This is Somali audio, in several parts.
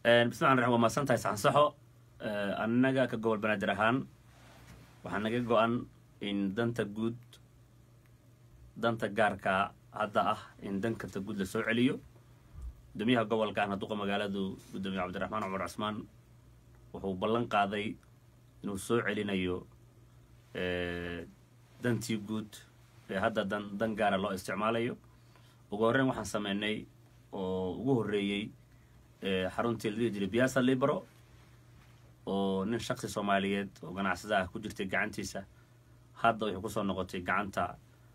bismillahi raxmaan waa mahadsan tahay saxansaxo annaga ka gobol banaadir ahaan waxaa naga go-an in danta guud danta gaarka hadda ah in dankanta guud la soo celiyo gudoomiyaha gobolka ahna duqa magaaladu gudoomiye cabdiraxmaan cumar cusmaan wuxuu ballan qaaday inuu soo celinayo dantii guud ee hadda dan dan gaara loo isticmaalayo ugu horreyn waxaan sameynay oo ugu horreeyey xaruntii la dhihi jiray biasa libro oo nin shaksi soomaaliyeed oo ganacsada ah ku jirtay gacantiisa hadda waxay kusoo noqotay gacanta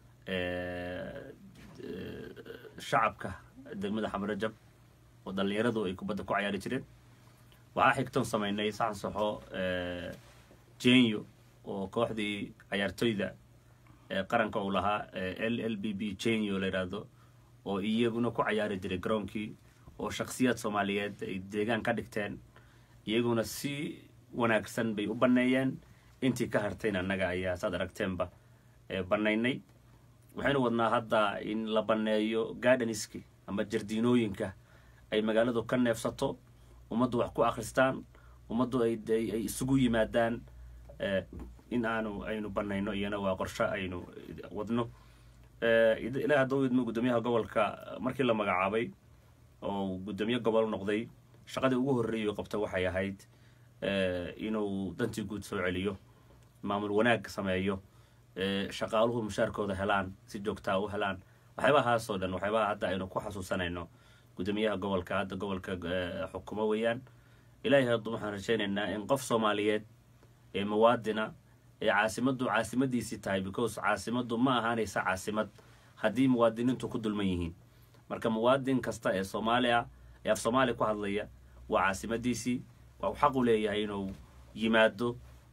shacabka degmada xamarajab oo dhallinyaradu ay kubadda ku cayaari jireen waxaa xigtoon sameynay saxan saxo jenyo oo kooxdii cayaartoyda qaranka uu lahaa l l b b jenyo la yidhaahdo oo iyaguna ku cayaari jiray garoonkii oo shaksiyaad soomaaliyeed ay deegaan ka dhigteen iyaguna si wanaagsan bay u banneeyeen intii ka hartayn annaga ayaa saad aragteenba bannaynay waxaynu wadnaa hadda in la banneeyo gardeniski ama jardiinooyinka ay magaaladu ka neefsato ummaddu wax ku akhristaan ummaddu ay isugu yimaadaan in aanu aynu bannayno iyana waa qorsho aynu wadno ilaa hadda u idmo guddoomiyaha gobolka markii la magacaabay oo guddoomiye gobol noqday shaqadii ugu horreeyay qabta waxay ahayd inuu dantii guud soo celiyo maamul wanaag sameeyo shaqaaluhu mushaarkooda helaan si joogtaa u helaan waxyaabahaasoo dhan waxyaabaha hadda aynu ku xasuusanayno guddoomiyaha gobolka hadda gobolka xukumo weeyaan ilaahay hadda waxaan rajaynaynaa in qof soomaaliyeed ee muwaadina ee caasimaddu caasimadiisii tahay because caasimaddu ma ahaanaysa caasimad haddii muwaadiniintu ku dulman yihiin marka muwaadin kasta ee soomaaliya ee af soomaaliya ku hadlaya waa caasimadiisii waa xaq u leeyahay inuu yimaado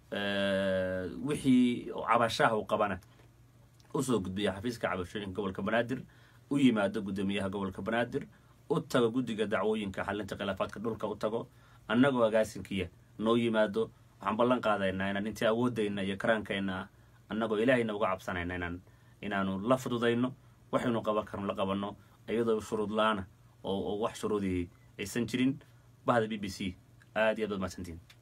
wixii cabashaha uu qabana usoo gudbiya xafiiska cabashooyinka gobolka banaadir u yimaado guddoomiyaha gobolka banaadir u tago guddiga dacwooyinka xalinta khilaafaadka dhulka u tago annagoo agaasinkiya noo yimaado waxaan ballan qaadaynaa inaan intii awoodayna iyo karaankayna ah annagoo ilaahayna uga cabsanayna inaan inaanu la fududayno waxaynu qaban karno la qabanno iyadoo shuruud la-aana oo wax shuruudihii aysan jirin bahda b b c aad iyo aad baad mahadsantiin